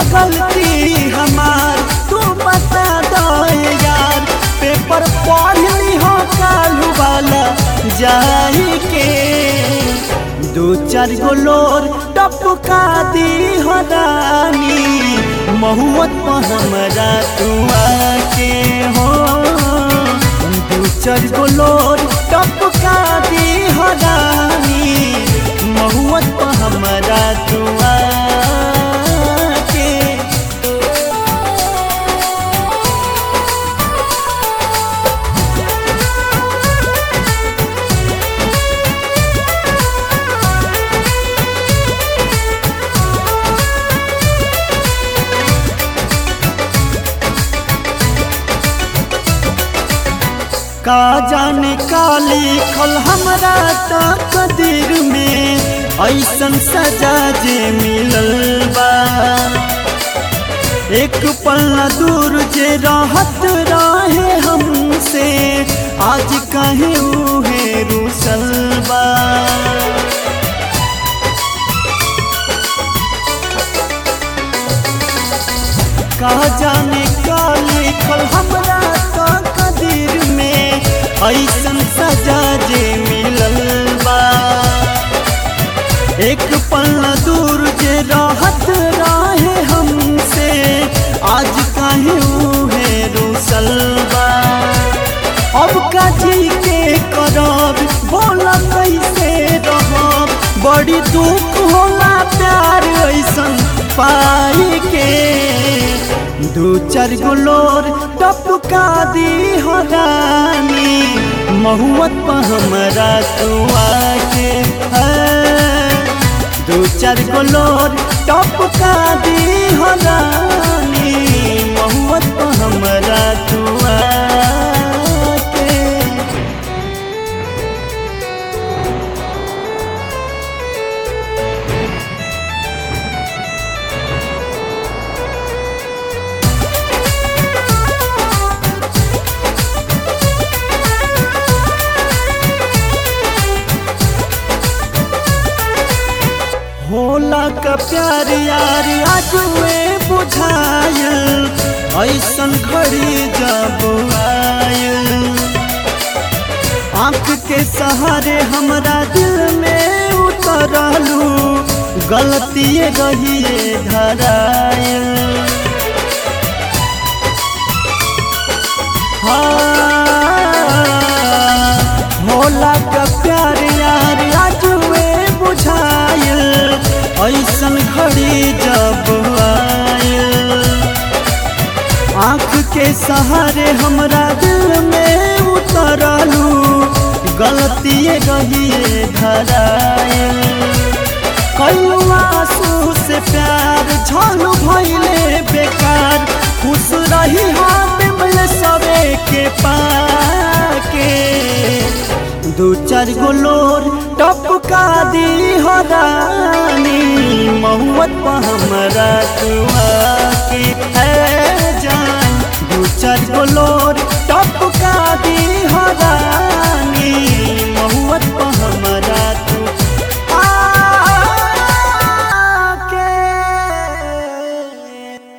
गलती हमार तू बता दो यार पेपर पढ़ ली हो कालू वाला जाई के दो चार गो लोर टपका दी हो रानी महुअत पर हमरा तू आके हो दो चार गो लोर टपका दी हो रानी महुअत पर हमरा तू आके का जाने का लिखल हमरा तकदीर में ऐसन सजा जे मिलल बा एक पल्ला दूर जे रहत रहे हमसे आज कहे उहे रुसल बा का जाने का लिखल हमरा तकदीर में ऐसन सजा जे मिलल बा एक पल्ला दूर जे रहत रहे हमसे आज काहे उहे रुसल बा अब का जी के करब बोला कैसे रहब बड़ी दुख होला प्यार ऐसन पाई के दू चार गो लोर टपका दी हो रानी महुअत पर हमरा तू आके दू चार गो लोर टपका दी हो रानी महुअत पर हमरा तू आके होला का प्यार यार आजुए बुझायल ऐसन घड़ी जब आयल आंख के सहारे हमरा दिल में उतरलू गलती रहिए धरायल हाँ, होला का प्यार यार आजुए बुझायल ऐसन घड़ी जब आयल आँख के सहारे हमरा दिल में उतरलू गलती रहिए धरायल कलू आंसू से प्यार झलू भैले बेकार खुश रही हाथ में सबे के पाके दू चार गो लोर टपका दी हो रानी महुअत पर हमरा तू आके है जान दू चार गो लोर